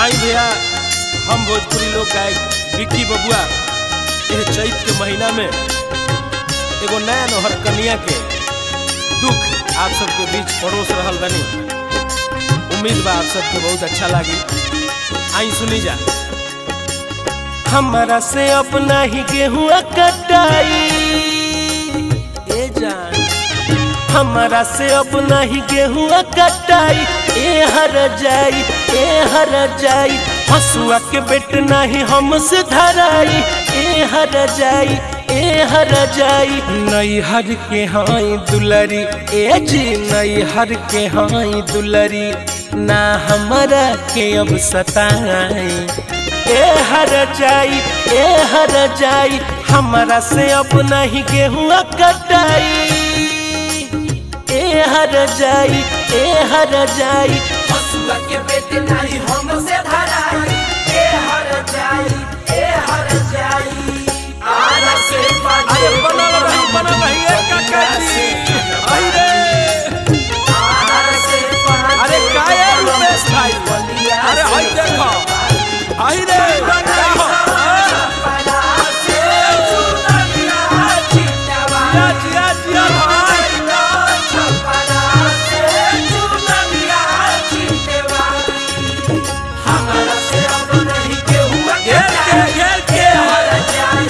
आई भैया हम भोजपुरी लोग गायक विक्की बबुआ यह चैत के महीना में एगो नया नौहर कन्या के दुख आप सबके बीच परोस रहल बनी उम्मीद बा आप सबके बहुत अच्छा लागी आई सुनी जा हमारा से अपना ही गेहूँ कटाई ए जान हमारा से अपना ही गेहूँ कटाई ए हर जाई ए हर जाई हसुआ के बेट नहीं हमसे धराई ए हर जाई ए हर जाई नई हर के हाई दुलरी ए जी नई हर के हाई दुलरी ना हमारा के अब सताई ए हर जाई ए हर जाई हमारा से अपना ही गेहूँ कटाई ए हर जाई ए हर जाई हसुआ के बेटे नहीं हमसे धराई ए हर जाई ए हर जाई आरा से अरे बनल रही बनल रही ए काका जी आई रे आरा से अरे काय है रुपेश भाई अरे हई देखो आई रे क्या हो जिया जिया जिया भाई घेर के घेर के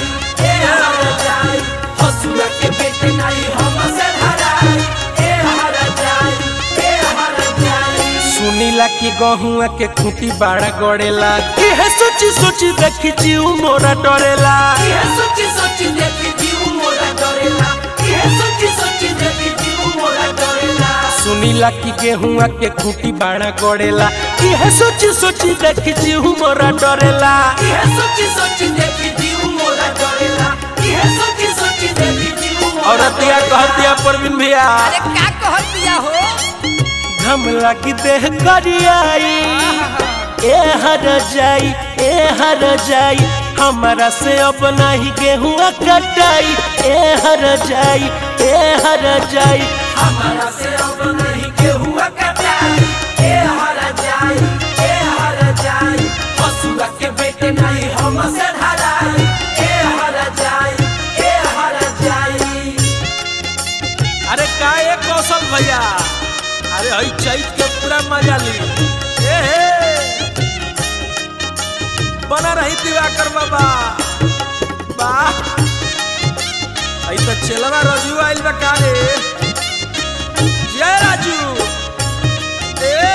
सुनीला की गहुआ के खूंटी बाड़ा गड़ेला की है सोची सोची देखी जीव मोरा डरेला सोची सोची देखी जीव मोरा डरेला ये सोची सोची देखी जीव मोरा डरेला सुनीला की गेहुआ के खूंटी बाड़ा गड़ेला की है सोची सोची देखी जीव मोरा डरेला ये सोची सोची देखी जीव मोरा डरेला ये सोची सोची देखी जीव मोरा औरतिया कहतिया परवीन भैया अरे का कहत दिया हो घमला की देह करियाई ए हर जाई ए हर जाई हमारा से अपना ही गेहुआ कटाई ए हर जाई ए हर जाई हमारा से अब नहीं केहुआ कटाई ए हर जाई ए हर जाई हसुआ के बेटे नहीं हमसे धराई ए हर जाई ए हर जाई अरे का ये कौशल भैया अरे हई चैत के पूरा मजा ली ए हे बना रही दिवाकर बाबा वाह आई तो चलवा रजू आइल बा का रे जय राजू ए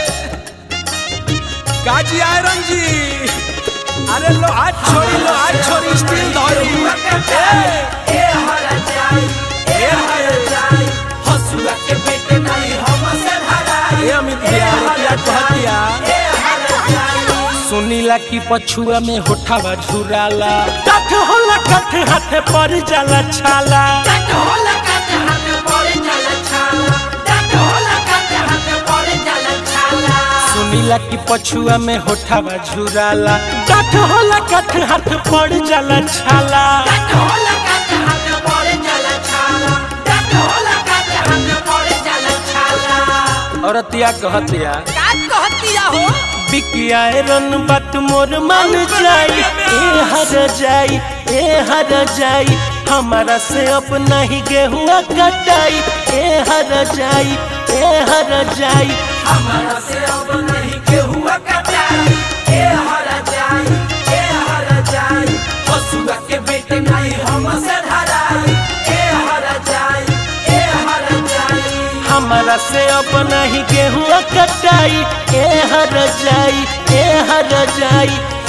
काजी आयरन जी अरे लो आज छोड़ी लो आज छोड़ी स्टील धरी केहुआ कटाई ए हर जाई ए हर जाई हसुआ के बेटे नहीं हमसे धराई ए अमित भैया रुपया कहतिया ए हर जाई सुनीला की पछुआ में होठावा झुराला कठ होला कठ हाथे पर जाला छाला डट होला काटे हाथ पड़े जाला छाला डट होला काटे हाथ पड़े जाला छाला सुनीला की पछुआ में होठावा झुराला कठ होला कठ हाथ पर जाला छाला डट होला काटे हाथ पड़े जाला छाला डट होला काटे हाथ पड़े जाला छाला औरतिया कहतिया का कहत दिया हो बिकिया रन बात मोर मन जाई ए हर जाई ए हर जाई हमारा से अपना ही गेहुआ कटाई ए हर जाई ए हर जाई हमारा से अब नहीं केहुआ कटाई ए हर जाई ए हर जाई हसुआ के बेटे नहीं हमसे धराई ए हर जाई ए हर जाई हमारा से अपना ही गेहुआ कटाई ए हर जाई ए हर जाई